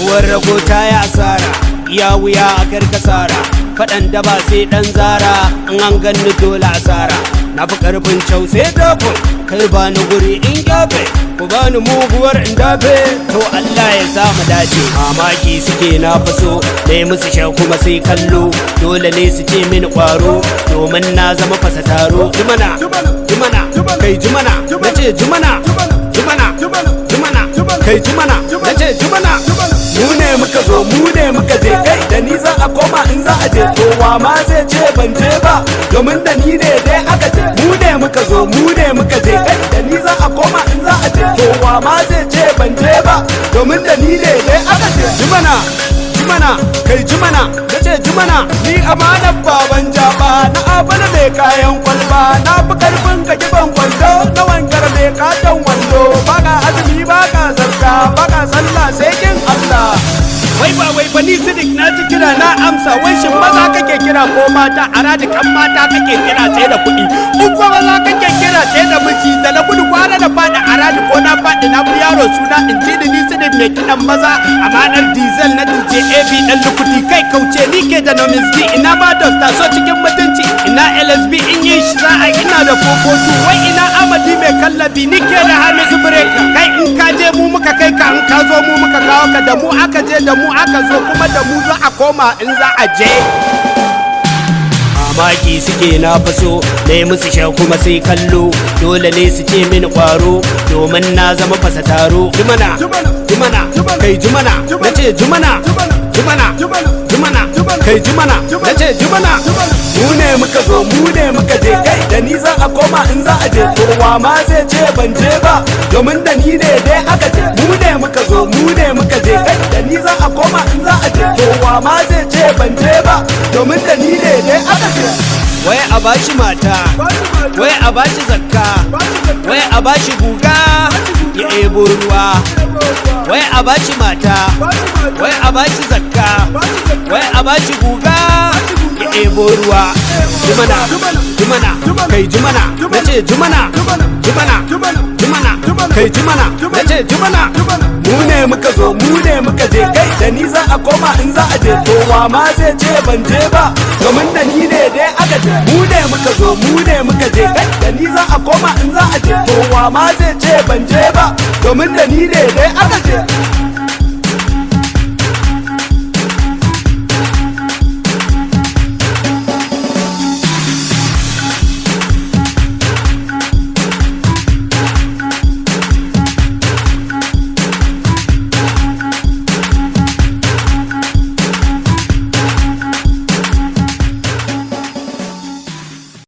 uwar rago ta yi asara iya wuya a karkasara faɗan da ba sai ɗan zara in an ganni dole asara na fi ƙarfin cau sai dafin kai ba ni guri in gyafe ku ba ni muguwar in dafe to Allah ya sa mu dace mamaki suke na faso na yi musu sha kuma sai kallo dole ne su ce mini ƙwaro domin na zama fasa taro jimana jimana kai jimana na ce jimana jimana jimana kai jimana na ce jimana mu ne muka zo mu ne muka je kai da ni za a koma in za a je to wa ma zai ce ban je ba domin da ni ne dai aka je mu ne muka zo mu ne muka je kai da ni za a koma in za a je to wa ma zai ce ban je ba domin da ni ne dai aka je jimana jimana kai jimana na ce jimana ni amanar baban jaba na abana mai kayan kwalba na fi karfin ka giban kwando na wangar mai katon wando baka azumi baka zarka baka sallah sai kin Allah wai ba wai ba ni sidik na ji kira na amsa wai shin maza kake kira ko mata a radikan mata kake kira sai da kuɗi in ko maza kake kira sai da miji da na gudu kwana da faɗi a radi ko na faɗi na fi yaro suna in ji da ni sidik mai kiɗan maza amanar diesel na DJ AB dan lukuti kai kauce ni ke da nomis D ina ba dosta so cikin mutunci ina LSB in yi shi za a ina da fofotu wai ina amadi mai kallabi ni ke da hamisu breaker kai in ka je mu muka kai ka in ka zo mu muka kawo ka da mu aka je da mu aka zo kuma da mu za a koma in za a je mamaki suke na faso na yi musu sha kuma sai kallo dole ne su ce mini kwaro domin na zama fasa taro jimana jimana kai jimana na ce jimana jimana jimana kai jimana na ce jimana mu ne muka zo mu ne muka je kai da ni za a koma in za a je to wa ma zai ce ban je ba domin da ni ne dai aka je mu ne muka zo mu ne muka je kai da ni za a koma in za a je to wa ma zai ce ban je ba domin da ni ne dai aka je wai a bashi mata wai a bashi zakka wai a bashi guga ya ebo ruwa wai a bashi mata wai a bashi zakka wai a bashi guga ya ebo ruwa jimana jimana kai jimana na ce jimana jimana jimana kai jimana na ce jimana mu ne muka zo mu ne muka je kai da ni za a koma in za a je to wa ma zai ce ban je ba domin da ni ne dai aka je mu ne muka zo mu ne muka je kai da ni za a koma in za a je to wa ma zai ce ban je ba domin da ni ne dai aka je